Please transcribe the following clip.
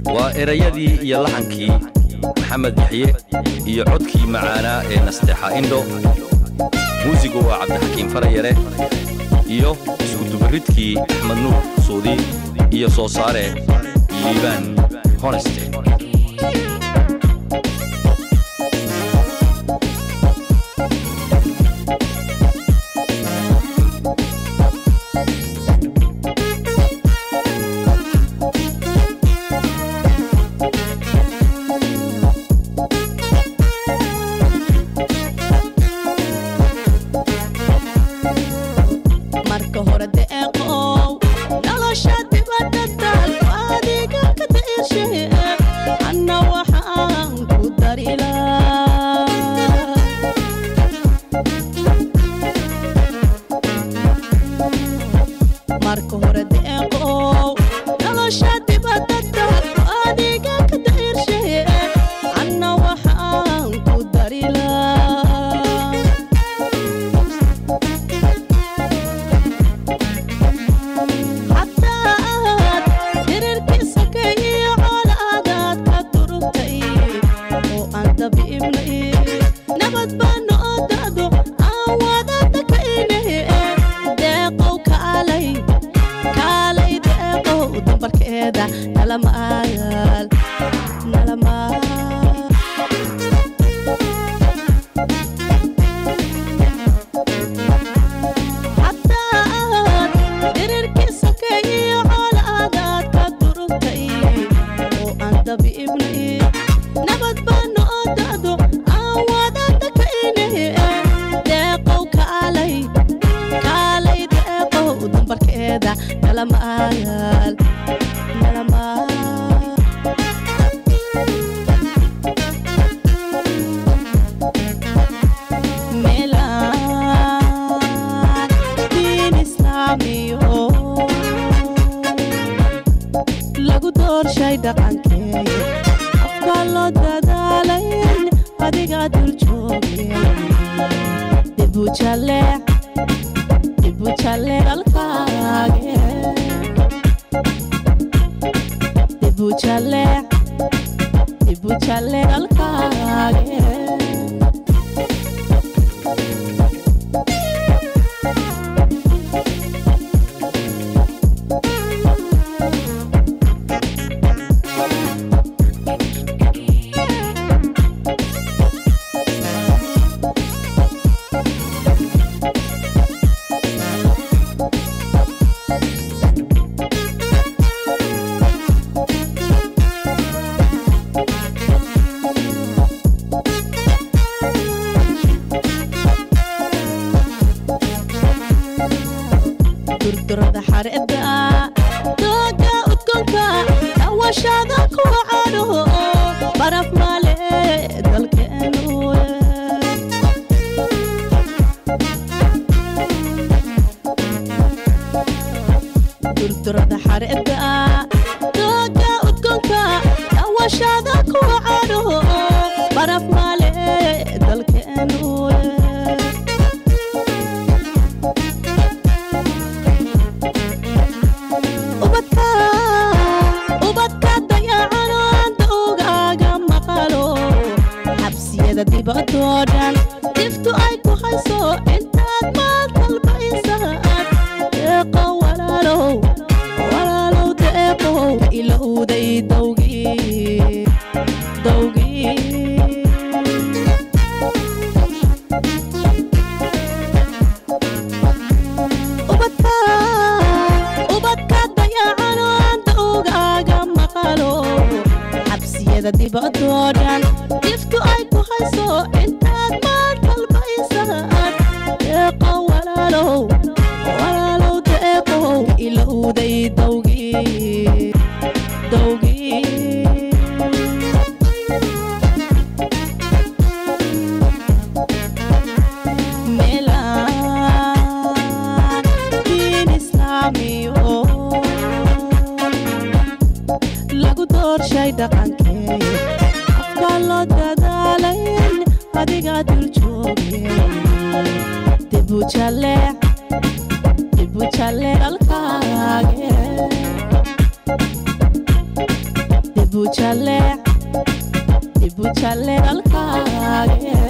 waa erayadii iyo laxankii maxamed yaxye iyo codkii macaanaa ee nasteexa indho muusigu waa cabdixakiim farayare iyo iskudubaridkii axmed nuur suudi iyo soo saare liibaan honeste marka hore deeqow nolosha dibadda taalku adiga ka da'irshahe anna waxaan ku darilaa marka hore deeqow nolosha dibadda taalku adiga ka da'irshahe anna waxaan ku darilaa xataad dirirkiisa ka iyo colaadaad ka durugtay oo aan dabiibnay nabad baana oo da'do aan wadada ka inahe deeqow kaalay kaalay deeqow dambarkeeda nalamaayal nalamaayal xataad dirirkiisa ka iyo colaadaad ka durugtay oo aan dabiibnay nabad baana oo da'do aan wadada ka inahe deeqow kaalay kaalay deeqow dambarkeeda nalamaayal nalamaayal meelaan diin islaamiyo lagu doorshay dhaqankee afka loo dadaalayn adigaa dul joogeen dibu jaleec dibu jaleec alkaage dibu jaleec dibu jaleec alkaage durdurada xareeda dooga udgoonka dawashada kuwa cadho baraf male dalkeenu durdurada xareeda dooga udgoonka dawashada kuwa cadho baraf male dalkeenu ubadka ubadka dayacanaanta ogaaga maqalo xabsiyada dibadoo dhan diftu ay ku hayso intaad maal talbaysaad deeqo walaalow walaalow deeqow ilowday dowgii dowgii ubadka ubadka dayacanaanta ogaaga maqalo xabsiyada dibadoo dhan diftu ay ku hayso intaad maal talbaysaad deeqo walaalow walaalow deeqow ilowday dowgii dowgii meelaan diin islaamiyo lagu doorshay dhaqankee afka loo dadaalayn adigaa dul joogeen dibu jaleec dibu jaleec alkaage dibu jaleec dibu jaleec dalkaage